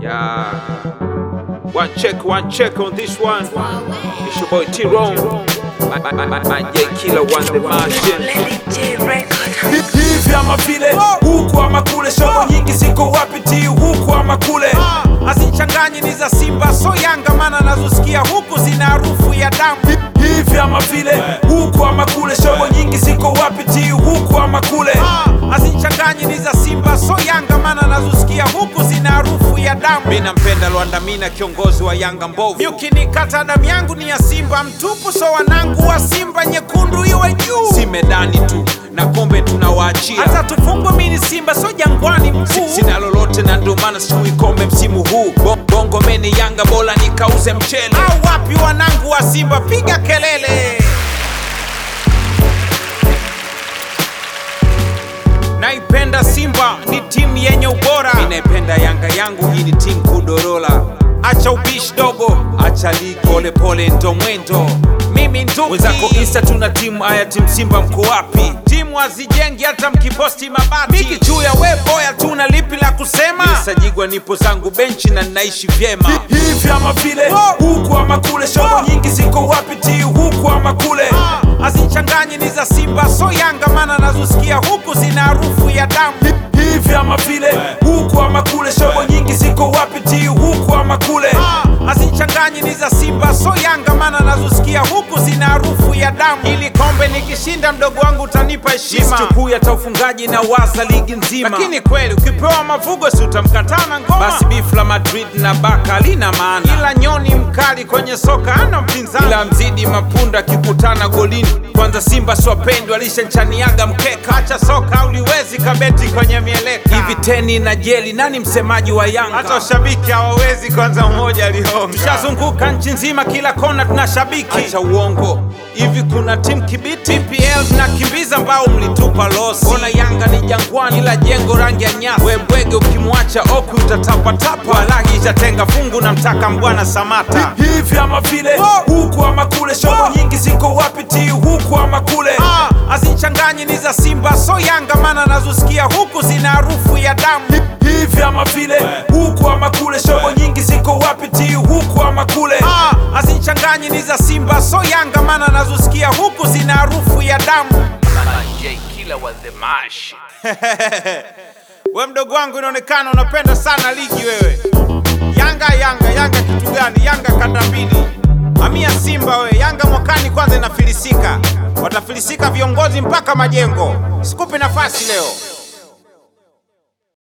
Yeah. One check, one check on this one. It's your boy T-Ron. My, my, my, my, my J Killer one the Martian. hivi ama vile huku ama kule, shobo nyingi ziko wapi? Ti huku ama kule, Hazichanganyi ni za Simba so Yanga, maana nazosikia huku zina harufu ya damu. hivi ama vile huku ama kule, shobo nyingi ziko wapi? Ti huku ama kule, Hazichanganyi ni za Simba so Yanga, maana nazosikia huku zina harufu ya damu. Mimi nampenda Lwanda Mina, kiongozi wa Yanga mbovu. Ukinikata damu yangu ni ya Simba mtupu, so wanangu wa Simba nyekundu iwe juu. Si medani tu na kombe tunawaachia. Hata tufungwe mini Simba so Jangwani Si- mkuu. Sina lolote na ndio maana sichui kombe msimu huu. Bo- Bongo meni Yanga bora nikauze mchele. Au wapi wanangu wa Simba, piga kelele. Naipenda Simba, ni timu yenye ubora. Mimi naipenda Yanga yangu, hii ni timu kudorola. Acha ubishi dogo, Acha ligi pole pole, ndo mwendo. mimi nduki. Wenzako Insta tuna timu, haya timu Simba mko wapi? timu hazijengi hata mkiposti mabati. Miki juu ya we boya, tuna lipi la kusema? Sajigwa nipo zangu benchi na ninaishi vyema. hivi ama vile huku ama kule, shobo nyingi ziko wapi? Ti huku ama kule, Hazichanganyi ni za Simba so Yanga, maana nazosikia huku zina harufu ya damu. hivi ama vile huku ama kule, shobo nyingi ziko wapi? Ti huku ama kule, Hazichanganyi ni za Simba so Yanga, maana nazosikia huku zina harufu ya damu. Ili kombe nikishinda, mdogo wangu utanipa heshima. Sichukui hata ufungaji na waza ligi nzima. Lakini kweli ukipewa mavugo, si utamkataa na ngoma? basi beef la Madrid na Barca lina maana. ila nyoni mkali kwenye soka ana mpinzani. Ila mzidi mapunda akikutana golini. Kwanza Simba siwapendwa, alishanchaniaga mkeka. Acha soka uliwezi kabeti kwenye mieleka. Hivi teni na jeli, nani msemaji wa Yanga? hata washabiki hawawezi, kwanza mmoja alihonga. Tushazunguka nchi nzima, kila kona tuna shabiki. Acha uongo, hivi kuna timu kibiti? PL tunakimbiza mbao mlitupa losi. Ona Yanga ni jangwani, ila jengo rangi ya nyasi. We bwege ukimwacha oku utatapatapa. Walagi itatenga fungu na mtaka mbwana Samata. hivi ama vile huku ama kule, shobo nyingi ziko wapi? Ti huku ama kule, Ah, Hazichanganyi ni za Simba so Yanga, maana nazosikia huku zina harufu ya damu. hivi ama vile huku ama kule, shobo nyingi ziko wapi? Ti huku ama kule, Ah, Hazichanganyi ni za Simba so Yanga, maana nazosikia huku zina harufu ya damu. J Killer was the mash. We mdogo wangu, inaonekana unapenda sana ligi wewe. Yanga Yanga Yanga kitu gani? Yanga kanda mbili, hamia Simba we. Yanga mwakani kwanza inafilisika, watafilisika viongozi mpaka majengo. Sikupi nafasi leo.